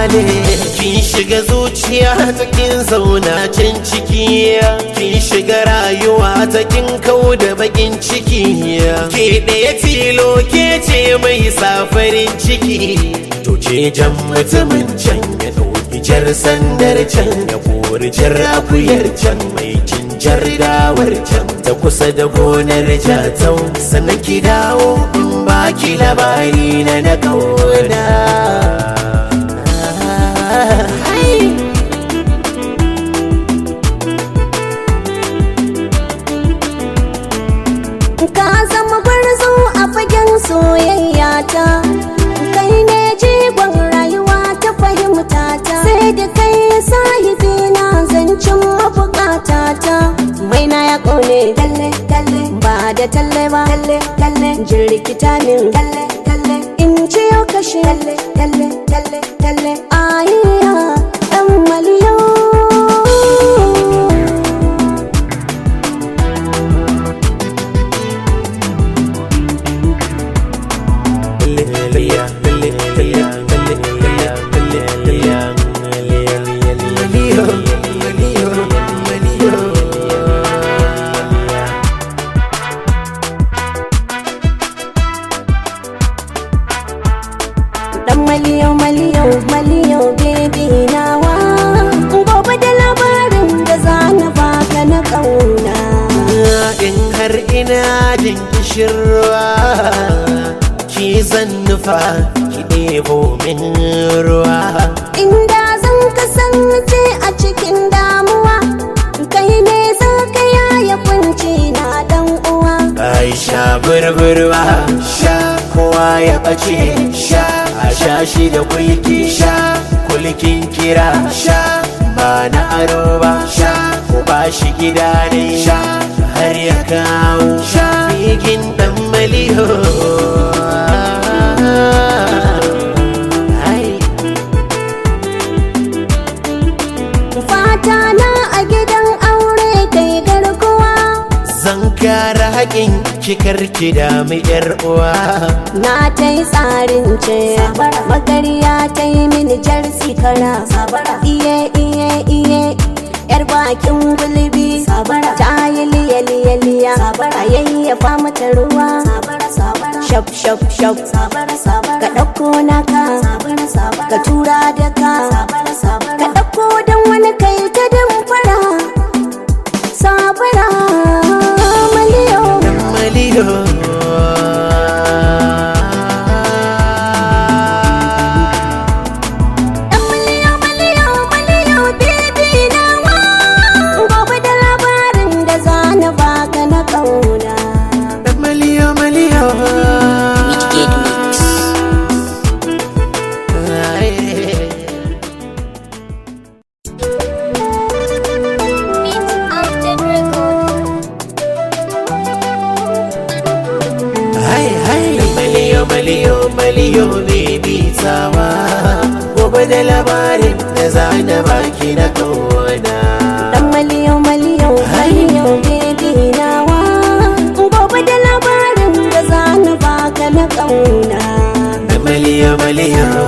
ne kin shiga zuciya ta kin zauna can ciki kin shiga rayuwa ta kin kau da bakin ciki ke ɗaya tilo ke ce mai safarin ciki to ce jan mutumin can ya ɗauki jar sandar can ya kori jar akuyar can mai jar dawar can ta kusa da gonar jatau sannan ki dawo in baki labari na na kauna ka zama gwarzo a fagen soyayya ta kai ne jigon rayuwa ta fahimta ta sai da kai sahibi na zancen mabukata ta mai na ya kone talle talle ba da talle ba talle talle jirkita min talle talle in ci yau kashe talle talle talle talle ayya dan maliyo dan maliyo maliyo maliyo baby nawa gobe da labarin da za na baka na kauna in har ina jin kishirwa ki zan nufa ki ɗebo min ruwa inda zan kasance a cikin damuwa kai ne za ka yaya kunci na dan uwa Aisha burburwa sha kowa ya ɓace sha a sha shi da kulki sha kulkin kira sha ba na aro ba sha ko ba shi gida ne sha har ya kawo sha bigin dan maliho Ai. fata na a gidan aure kai garkuwa Zan kara haƙin kikar ki da mu yar uwa na ta yi tsarin ce magariya ta yi mini jar sikara iye iye iye yar bakin gulbi ta yi liya liya liya a yayyafa mata ruwa shaf shaf shaf ka ɗauko naka ka tura da ka ka ɗauko don wani kai ta damfara sabara maliyo maliho Dan maliyo maliyo maliyo bibi nawa Gobe da labarin da za na baka na kauna maliho maliho Hai hai maliyo maliyo maliyo baby tsawa gobe da labarin da za na baki na kauna Dan maliyo maliyo maliyo bibi nawa Gobe da labarin da za na baka na kauna maliyo maliyo